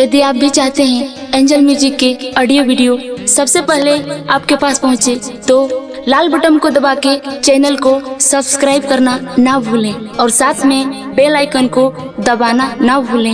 यदि आप भी चाहते हैं एंजल म्यूजिक के ऑडियो वीडियो सबसे पहले आपके पास पहुंचे तो लाल बटन को दबा के चैनल को सब्सक्राइब करना ना भूलें और साथ में बेल आइकन को दबाना ना भूलें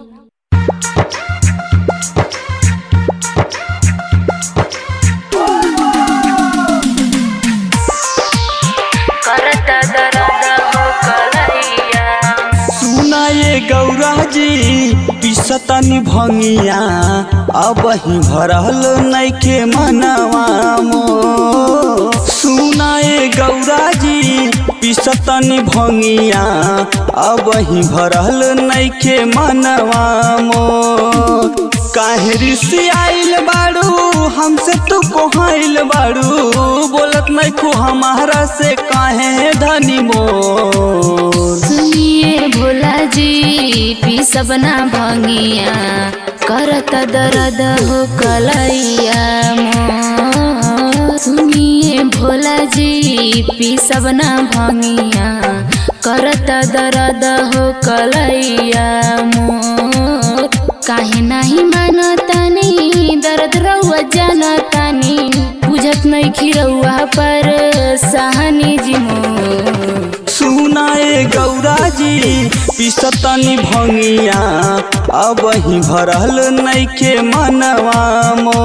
करता दर्द हो कलैया सुना ये गौरा जी पिसतनी भंगिया अब ही भरल नैखे मनवा मो सुना ये गौरा जी पिसतनी भंगिया अब ही भरल नैखे मनवा मो काहे ऋषि आइल बाड़ू हमसे तू कोहाइल बाड़ू बोलत नहीं खू हमारा से काहे धनी मोर सुनिए भोला जी पी सबना भंगिया करत दर्द हो कलैया मोर। सुनिए भोला जी पी सबना भंगिया करत दर्द हो कलैया मोर काहे नाही मानतानी दर्द रहुआ जानतानी बुझत नहीं खिरौआ पर सहनी जी मोर सुनाए गौरा जी पिसतनी भंगिया अब ही भरल नैखे मनवा मो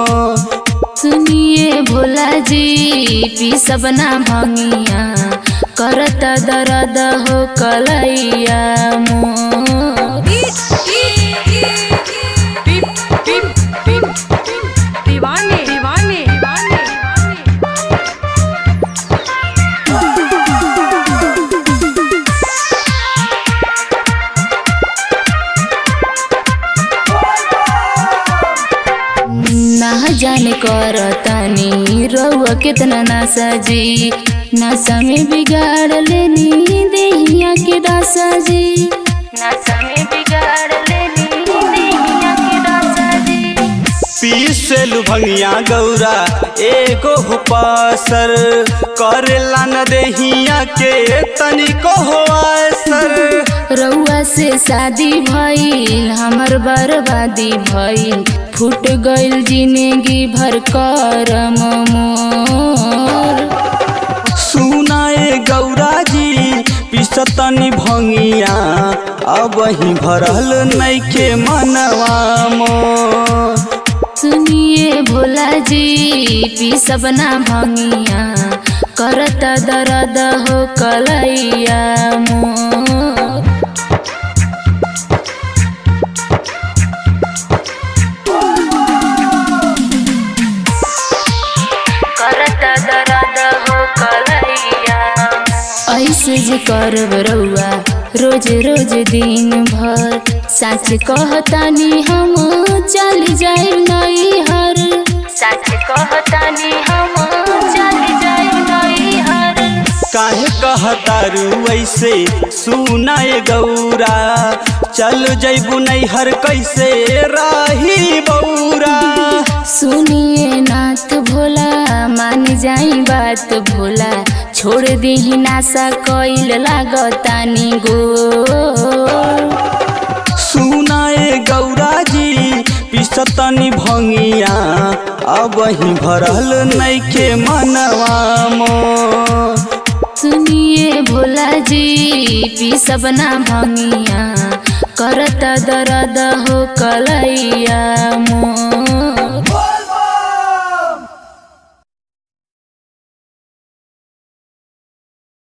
सुनिए भोला जी पी सबना भंगिया करत दर्द हो कलैया मोर दीवाने दीवाने दीवाने ना जाने करतानी रउआ कितना ना सजी नशा में बिगाड़ लेनी देहिया के दासा जी नशा में बिगाड़ लेनी देहिया के दासा जी पीसेलु भंगिया गौरा एगो हो पासर करेला न देहिया के तनिको हो असर रउआ से शादी भइल हमर बर्बादी भइल फूट गइल जिंदगी भर करम मोर सुनाए गौरा जी पिसतनी भंगिया अब ही भरल नैखे मनवा मो सुनिए भोला जी पी सबना भंगिया करत दर्द हो कलैया मोर करत दर्द हो कलैया ऐसे जे करब रउआ रोज रोज दिन भर सच कहतानी हम चल जाए नई हर सच कहतानी हम चल जाए नई हर काहे कहतारू ऐसे सुनाए गौरा चल जैबू नैहर कैसे राही बौरा सुनिए नाथ भोला मान जाई बात भोला छोड़ दीही नासा कइल लागतानी गो सुनाए गौरा जी पिसतनी भंगिया अब ही भरल नैखे मनवा मो सुनिए भोला जी पी सबना भंगिया करत दर्द हो कलैया